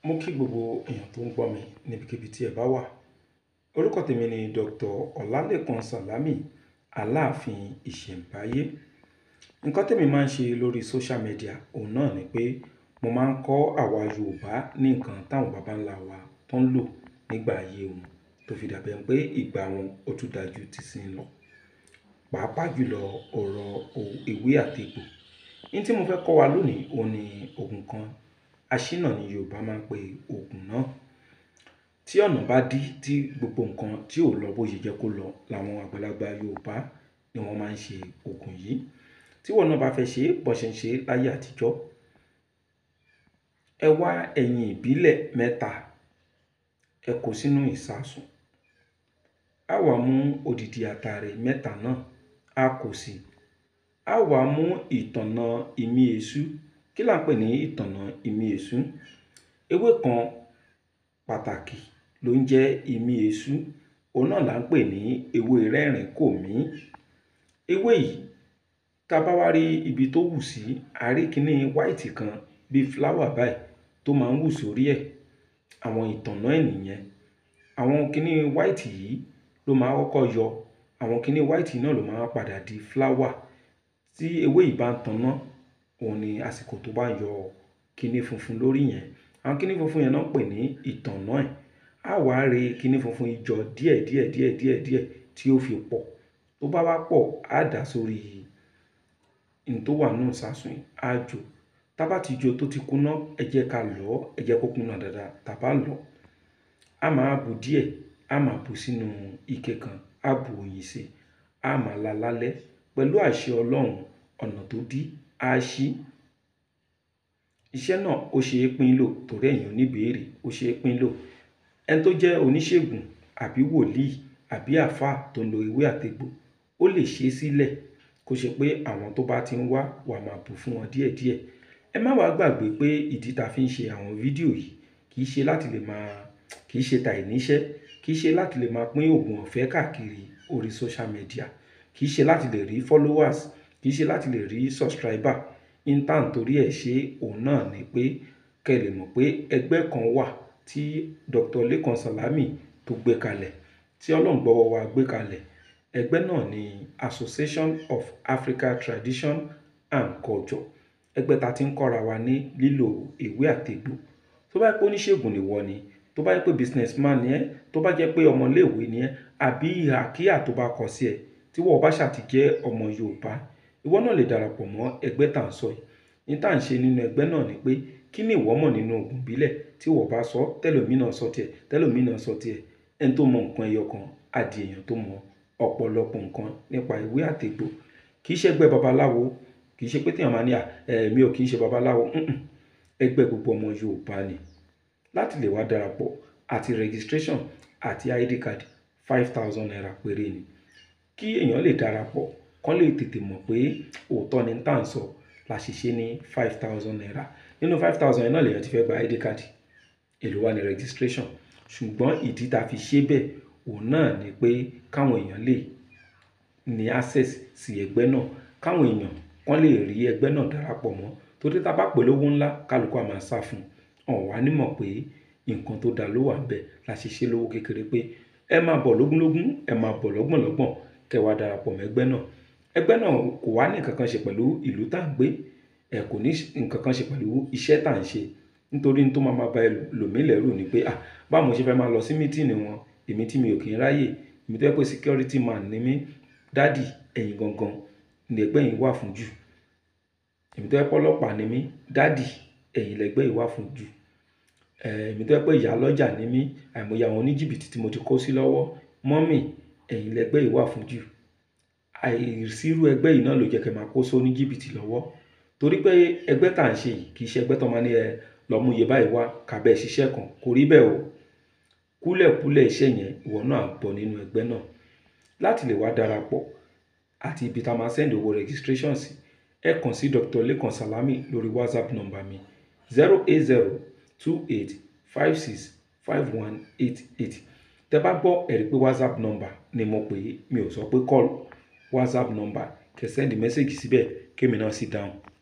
mo kí gbogbo èèyàn tó ń gbọ́ mi níbikíbi tí ẹ bá wà orúkọ tèmi ni dr ọlálẹ́kan sàlámì aláàfin ìṣẹ̀ǹbáyé nǹkan tèmi máa ń ṣe lórí social media òun náà ni pé mo máa ń kọ́ àwa yorùbá ní nǹkan táwọn baba ńlá wa tó ń lò nígbà ayé wọn tó fi dàbẹ̀ pé ìgbà wọn ó tún dájú ti sin lọ pàápàá jùlọ ọ̀rọ̀ ewé àtegbò ní tí mo fẹ́ kọ́ wa lónìí òun ni oògùn kan aṣínà ni yorùbá máa ń pe oògùn náà tí ọ̀nà bá dí tí gbogbo nǹkan tí ò lọ bó ṣe jẹ́ kó lọ làwọn àgbàlagbà yorùbá ni wọ́n máa ń ṣe oògùn yìí tí wọn náà bá fẹ́ ṣe bó ṣe ń ṣe láyé àtijọ́ ẹ wá ẹ̀yìn ìbílẹ̀ mẹ́ta ẹ kó sínú ìsasùn á wá mú odidi àtàrẹ mẹ́ta náà á kó sí i á wá mú ìtànná ìmí èṣú kí là ń pè ní ìtànná ìmí èṣú ewé kan pàtàkì ló ń jẹ́ ìmí èṣú òun náà là ń pè ní ewé rẹ́rìn kò mí ewé yìí tá a bá wá rí ibi tó wù sí a rí kíní white kan bíi flower báyìí tó máa ń wù sórí ẹ̀ àwọn ìtànná ẹ̀ nìyẹn àwọn kíní white yìí ló máa kọ́kọ́ yọ àwọn kíní white náà ló máa padà di flower tí ewé yìí bá ń tanná òun ni àsìkò tó bá yọ kíní funfun lórí yẹn àwọn kíní funfun yẹn náà pè ní ìtànná ẹ̀ á wá re kíní funfun ìjọ díẹ̀ díẹ̀ díẹ̀ díẹ̀ díẹ̀ tí ó fi pọ̀ tó bá wá pọ̀ á dà sórí ní tó wà nínú ìsasùn yìí á jò tá bá ti jò tó ti kúná ẹ jẹ́ ká lọ̀ ọ́ ẹ jẹ́ kó kúná dáadáa tá bá lọ̀ á máa bù díẹ̀ á máa bù sínú ike kan á bù oyin sí á máa la lálẹ́ pẹ̀lú àṣẹ ọlọ́run ọ̀nà tó dí á ṣí iṣẹ́ náà ó ṣe é pín lò torí ẹ̀yin oníbèérè ó ṣe é pín lò ẹni tó jẹ́ oníṣègùn àbí wòlíì àbí àáfàá tó ń lo ewé àtegbò ó lè ṣe é sílẹ̀ kó ṣe pé àwọn tó bá ti ń wá wà máa bù fún wọn díẹ̀díẹ̀ ẹ má wàá gbàgbé pé ìdí tá a fi ń ṣe àwọn fídíò yìí kì í ṣe láti lè máa kì í ṣe ta ìníṣẹ́ kì í ṣe láti lè máa pín oògùn ọ̀fẹ́ káàkiri orí social media kì í ṣe láti lè rí followers kì í ṣe láti lè rí subscriber intan torí ẹ̀ ṣe òun náà ni pé kẹ́ ẹ lè mọ̀ pé ẹgbẹ́ kan wà tí Dr. Lekan Salami tó gbé kalẹ̀ tí ọlọ́run gbọ́wọ́ wa gbé kalẹ̀ ẹgbẹ́ náà ni Association of Africa Tradition and Culture ẹgbẹ́ ta ti ń kọ́ra wa ní lílo ewé àtegbò tó bá yẹ pé oníṣègùn nìwọ ni tó bá yẹ pé businessman ni ẹ tó bá jẹ́ pé ọmọléèwé ni ẹ àbí ìhà kíyà tó bá kọ sí ẹ tí wọ́n bá ṣàti jẹ́ ọmọ Yorùbá ìwọ náà lè darapọ̀ mọ́ ẹgbẹ́ tá à ń sọ yìí ní tá à ń ṣe nínú ẹgbẹ́ náà ni pé kí ni ìwọ mọ̀ nínú oògùn ìbílẹ̀ tí wọ́n bá sọ tẹ́lòmí náà sọ tiẹ̀ tẹ́lòmí náà sọ tiẹ̀ ẹni tó mọ nǹkan ẹyọ kan á di èèyàn tó mọ ọ̀pọ̀lọpọ̀ nǹkan nípa ewé àtegbò kì í ṣẹgbẹ́ babaláwo kì í ṣe pé téèyàn máa ní à mi ò kì í ṣe babaláwo ẹgbẹ́ gbogbo ọmọ Yorùbá ni láti lè wá darapọ̀ àti registration àti id card five thousand naira péré ni kí èèyàn lè darapọ̀ kán lè tètè mọ̀ pé òótọ́ ni tá à ń sọ la ṣe ṣe ní five thousand naira nínú five thousand yẹn náà lèèyàn ti fẹ́ gba id card èló wà ní registration ṣùgbọ́n ìdí tá a fi ṣe bẹ́ẹ̀ òun náà ni pé káwọn èèyàn lè ní access sí ẹgbẹ́ náà káwọn èèyàn kán lè rí ẹgbẹ́ náà darapọ̀ mọ́ torí tá a bá pè lówó ńlá kálukú a máa sá fún un ọ̀hún wá nímọ̀ pé nǹkan tó dáa ló wà ńbẹ̀ la ṣe ṣe lówó kékeré pé ẹ máa bọ̀ lógúnlógún ẹ máa bọ̀ lọ́gbọ̀nlọ́gbọ̀n kẹ́ wá darapọ̀ mọ́ ẹgbẹ́ náà ẹgbẹ́ náà kò wá ní nǹkan kan ṣe pẹ̀lú ìlú tá à ń gbé ẹ kò ní nǹkan kan ṣe pẹ̀lú iṣẹ́ tá à ń ṣe nítorí tó máa máa ba ẹlòmíì lẹ́rù ni pé ah báwo mo ṣe fẹ́ máa lọ sí mítìnì wọn èmi tí mi ò kì í ráyè èmi tó yẹ pé security man ni mí dádì ẹ̀yin gangan ní ẹgbẹ́ yìí wà fún jù èmi tó yẹ pé ọlọ́pàá ni mí dádì ẹ̀yin lẹ́gbẹ́ yìí wà fún jù èmi tó yẹ pé ìyá lọ́jà ni mí àìmọye àwọn oníjìbìtì tí mo ti kó sí lọ́wọ́ mọ́mì ẹ̀yin lẹ́gbẹ́ yìí wà fún jù àìsírú ẹgbẹ́ yìí náà ló jẹ́ kẹ́ máa kó sóní jìbìtì lọ́wọ́ torí pé ẹgbẹ́ tá à ń ṣe yìí kì í ṣe ẹgbẹ́ tó máa ní ẹ lọ mú iye báyìí wá kàbẹ́ ṣiṣẹ́ kan kò rí bẹ́ẹ̀ o kúlẹ̀kúlẹ̀ iṣẹ́ yẹn ìwọ náà bọ̀ nínú ẹgbẹ́ náà láti lè wá darapọ̀ àti ibi tá a máa send owó registration sí ẹ kàn sí Dr. Lekan Salami lórí WhatsApp number mi zero eight zero two eight five six five one eight eight tẹ bá gbọ́ ẹ̀rí pé WhatsApp number ni mo pè é mi ò sọ pé call WhatsApp number kẹ́ send message síbẹ̀ kémi náà sì dáhùn